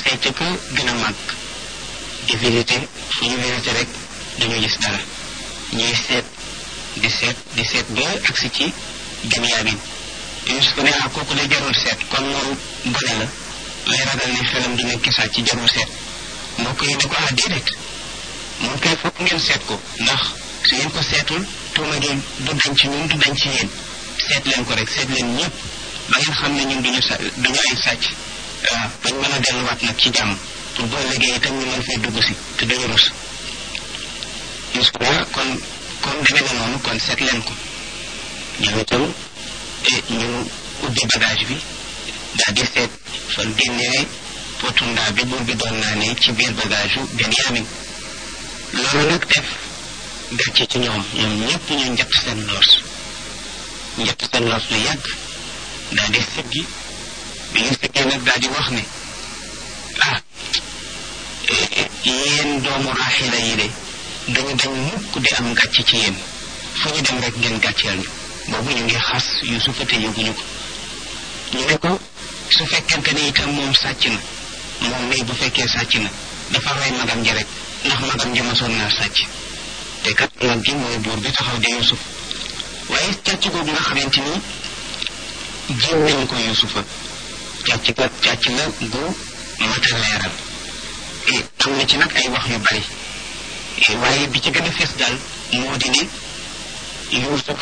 ca ka gën a màgg di visité fu ñu visité rek dañu gis dara ñuy seet di seet di seet ba agsi ci Benyamin Yuusuf ne ah kooku la jarul seet kon moom gone la lay ragal ne xelam di nekk sàcc ci jarul seet mbokk yi ne ko ah déedéet moom kay fokk ngeen seet ko ndax su ngeen ko seetul tuuma gi du dañ ci ñun du dañ ci yéen seet leen ko rek seet leen ñëpp ba ngeen xam ne ñun duñu sa duñu ay sàcc waaw bañ mën a delluwaat nag ci jàmm pour boo liggéey itam ñu mën fay dugg si te duñu rus Yuusuf kon kon demee na noonu kon seet leen ko ñoom itam ñu ubbi bagage bi daal di seet fan génnee potu ndaa bi buur bi doon naa ne ci biir bagage yu Benyamin loolu nag def gàcce ci ñoom ñoom ñëpp ñu njëkk seen loos njëkk seen loos lu yàgg daal di siggi bi ñu siggee nag daal di wax ne ah yéen doomu Raaxila yi de dañu dañ mukk di am gàcce ci yéen fu ñu dem rek ngeen gàcceel ñu boobu ñu ngi xas Yuusufa te yëguñu ko ñu ne ko su fekkente ne itam moom sàcc na moom mii bu fekkee sàcc na dafa rey magam ji rek ndax magam ji mosoon naa sàcc te kat mag gi mooy buur bi taxaw di Yuusuf waaye càcc googu nga xamante ni jiw nañ ko Yuusufa càcc kat càcc la gu mat a leeral am na ci nag ay wax yu bari waaye bi ci gën a fees daal moo di ne Yuusuf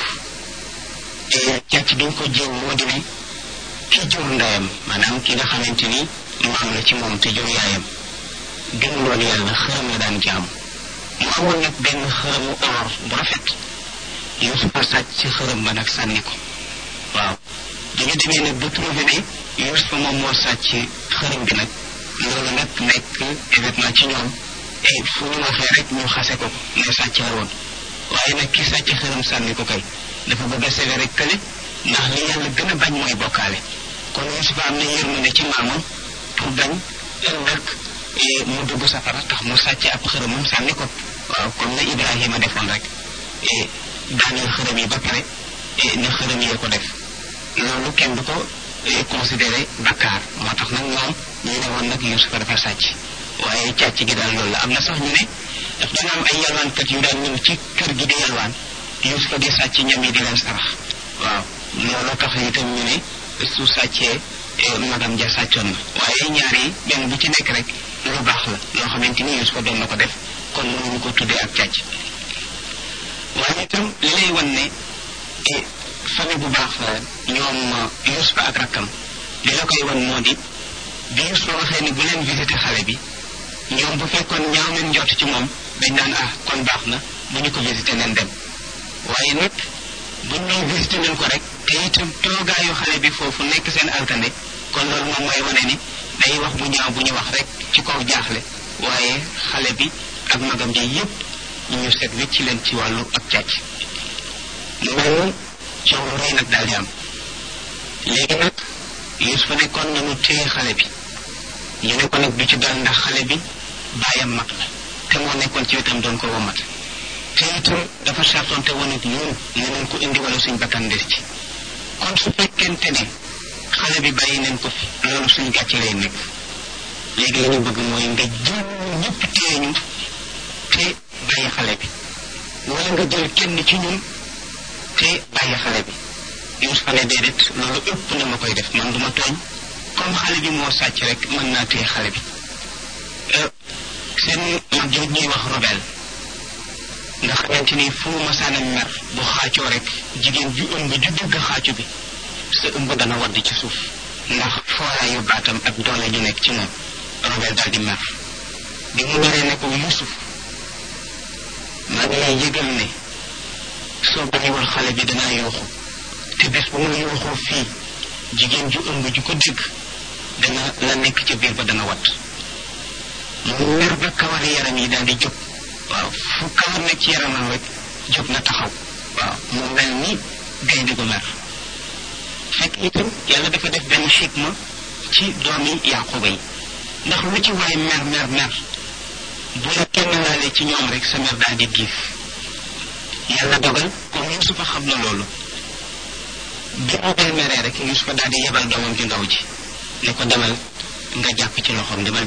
càcc bi ñu ko jiw moo di ne ki jur ndeyam maanaam ki nga xamante ni maam la ci moom te jur yaayam gën loolu yàlla xërëm la daan jaam mu amoon nag benn xërëmu or bu rafet Yuusufa sàcc ci xërëm ba nag sànni ko waaw dañu demee nag ba trouvé ne Yuusufa moom moo sàcc xërëm bi nag loolu nag nekk événement ci ñoom et fu ñu waxee rek ñu xase ko ne sàcc la woon waaye nag ki sàcc xërëm sànni ko kay dafa bëgg a sévère rek kële ndax li yàlla gën a bañ mooy bokkaale kon Yuusufa am na yërmande ci maamam pour bañ ëllëg mu dugg safara tax mu sàcc ab xërëmam sànni ko waaw comme na Ibrahima defoon rek daaneel xërëm yi ba pare ne xërëm yee ko def loolu kenn du ko considéré bakkaar moo tax nag ñoom ñu ne woon nag Yuusufa dafa sàcc waaye càcc gi daal loolu la am na sax ñu ne daf daan am ay yalwaankat yu daan ñëw ci kër gi di yalwaan Yuusufa di sàcc ñam yi di leen sarax waaw loolu tax itam ñu ne su sàccee magam ja sàccoon na waaye ñaar yi benn bu ci nekk rek lu baax la loo xamante ni Yuusufa doon na ko def kon mënuñu ko tuddee ak càcc waaye itam li lay wan ne famille bu baax la ñoom Yuusufa ak rakkam li la koy wan moo di bi Yuusufa waxee ni bu leen visité xale bi ñoom bu fekkoon ñaaw leen njort ci moom dañ naan ah kon baax na bu ñu ko visité leen dem waaye nag buñ ñëw visité leen ko rek te itam toogaayu xale bi foofu nekk seen altane kon loolu moom mooy wane ni day wax bu ñaaw bu ñu wax rek ci kaw jaaxle waaye xale bi ak magam ji yépp ñu seet wecci leen ci wàllu ak càcc mu mel ni coow lu rëy nag daal di am léegi nag Yuusufa ne kon nañu téye xale bi ñu ne ko nag du ci dal ndax xale bi baayam mag la te moo nekkoon ci wetam doon ko womat te itam dafa sartonte woon ak ñun ne nañ ko indi wala suñ bakkan des ci kon su fekkente ne xale bi bàyyi nañ ko fi loolu suñ gàcce lay nekk léegi la ñu bëgg mooy nga jël ñëpp téye ñu te bàyyi xale bi wala nga jël kenn ci ñun te bàyyi xale bi Yuusufa ne déedéet loolu ëpp na ma koy def man duma tooñ comme xale bi moo sàcc rek mën naa téye xale bi seen mag jooj ñuy wax robel nga xamante ni fu mu masaana mer bu xaacoo rek jigéen ju ëmb ju dégg xaacu bi sa ëmb dana wadd ci suuf ndax fooraayu baatam ak doole ju nekk ci moom robel daal di mer bi mu meree ne ko Yuusuf maa ngi lay yëgal ne soo bàyyiwul xale bi danaa yuuxu te bés bu ma yuuxoo fii jigéen ju ëmb ju ko dégg dana la nekk ca biir ba dana wadd mu mer ba kawari yaram yi daal di jóg waaw fu kawar nekk ci yaramam rek jóg na taxaw waaw mu mel ni gaynde gu mer fekk itam yàlla dafa def benn xikma ci doomi Yaquba yi ndax lu ci waay mer mer mer bu la kenn laalee ci ñoom rek sa mer daal di giif yàlla dogal comme Yuusufa xam na loolu bi Robel meree rek Yuusufa daal di yebal doomam ju ndaw ji ne ko demal nga jàpp ci loxoom demal